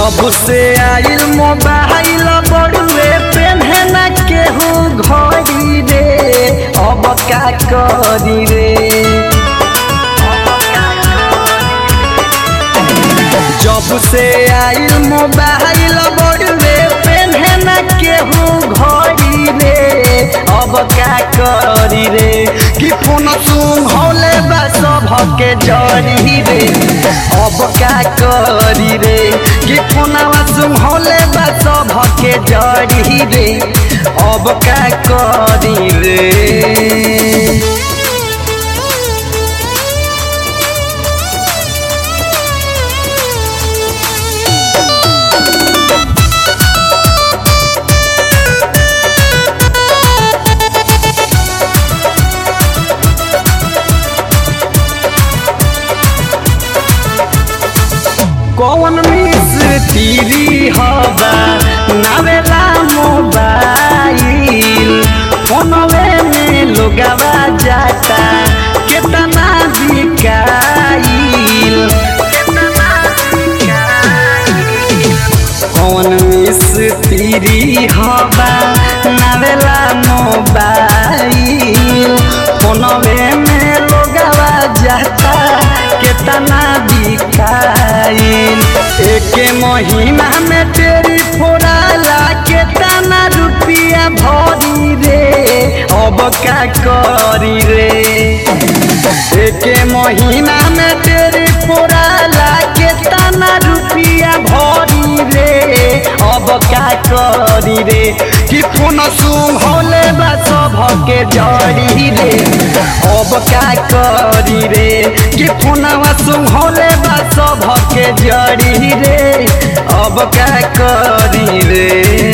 जब से आइल मोबाइल बड़ुए पेन्हे न केहू घड़ी रे अब का करी रे जब से आइल मोबाइल बड़ुए पेन्हे न केहू घड़ी रे अब का करी रे कि फोन सुंघौले बा सभके जरी रे अब का करी रे कि फोनवा सुंघौले बा सभके जरी रे अब का करी रे कौन मिस तीरी हवा नावेला मोबाइल फोनवे में लोगवा जाता केतना बिकाइल कौन मिस तीरी हवा नावेला मोबाइल फोनवे में लोगवा जाता केतना बिकाइल एक महीना में तेरी फोड़ाला केतना रुपया भरी रे अब का करी रे एक महीना में तेरी फोड़ाला केतना रुपया भरी रे अब का करी रे कि फोन सुंघौले बा सभके जड़ी रे अब का करी रे कि फोनवा सुंघौले बा सभके जड़ी रे अब का करी रे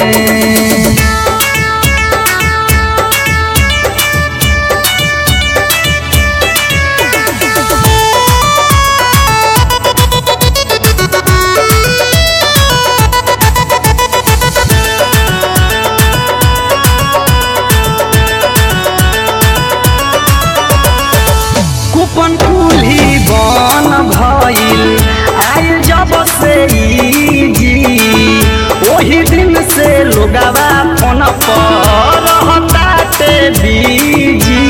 कूपन कुल्ही बन भइल आइल जब से ई जी ओही दिन से लोगवा फोन पर रहताटे बीजी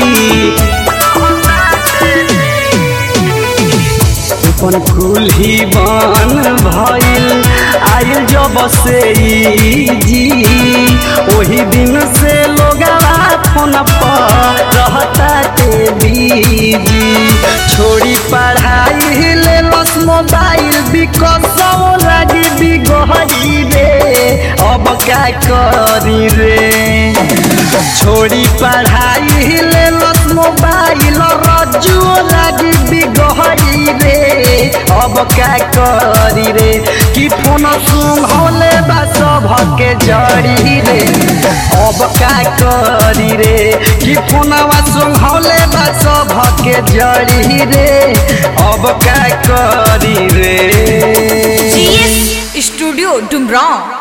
कूपन कुल्ही बन भइल आइल जब से ई जी ओही दिन से लोगवा फोन पर रहताटे बीजी छोड़ी पढ़ाई ले लस मोबाइल बिकसौ लागी बिगहरी रे अब का करी रे छोड़ी पढ़ाई ले लस मोबाइल रजुओ लागी बिगहरी रे अब का करी रे कि फोन सुंघौले बा सभके जड़ी रे अब का करी रे कि फोनवा सुंघौले बा सभके जड़ी रे अब का करी रे जीएस स्टूडियो डुमराव